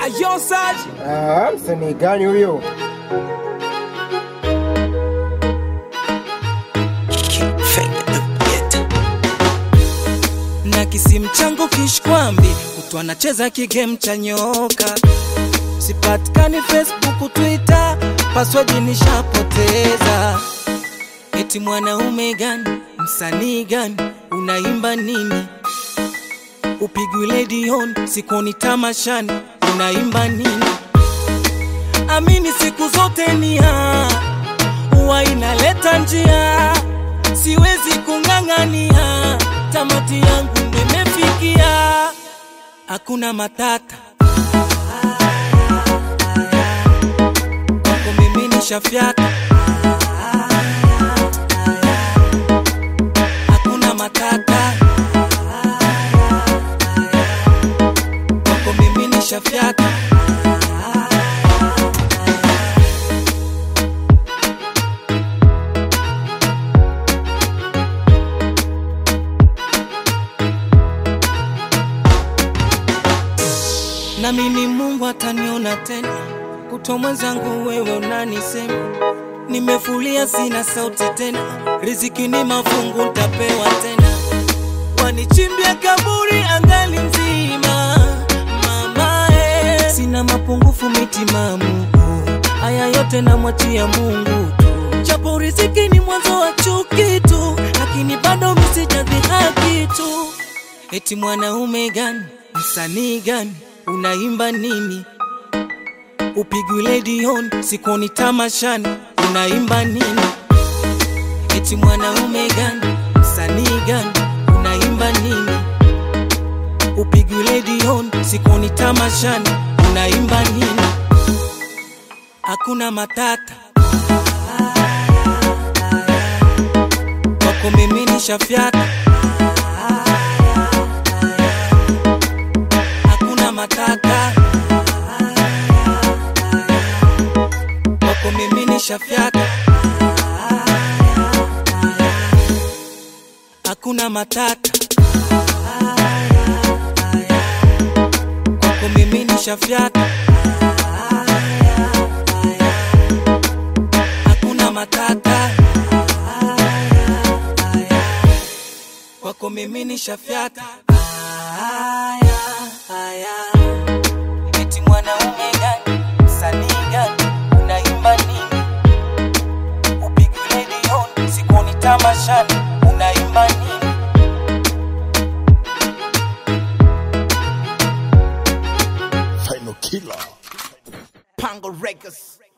Ayo Saj, Ah, msanii gani huyo? na kisimu changu kishkwambi, kutu anacheza kigame cha nyoka, sipatikani Facebook, Twitter, password nishapoteza. Eti mwanaume gani, msanii gani, unaimba nini? Upigwi ledion, sikoni tamashani, unaimba nini? Amini siku zote ni haa huwa inaleta njia, siwezi kung'ang'ania, tamati yangu nimefikia, hakuna matata kwako mimi nishafyata, hakuna matata kwako mimi nishafyata. na mimi Mungu ataniona tena, kutwa mwenzangu wewe unanisema, nimefulia sina sauti tena, riziki ni mafungu ntapewa tena, wanichimbia kaburi angali nzima, mama eh. sina mapungufu mitimamu, haya yote namwachia Mungu tu, japo riziki ni mwanzo wa chuki tu, lakini bado misijadhihaki tu Eti mwanaume gani, msanii gani, unaimba nini? Upigwi ledion, sikoni tamashani, unaimba nini? Eti mwanaume gani, msanii gani, unaimba nini? Upigwi ledion, sikoni tamashani, unaimba nini? Hakuna matata kwako mimi nishafyata hakuna matata kwako mimi nishafyata hakuna matata kwako mimi nishafyata hakuna matata kwako mimi nishafyata Aya, aya. Eti mwanaume gani, msanii gani, unaimba nini? Upigwi ledion, sikoni tamashani, unaimba nini? Final killer. Pango Records.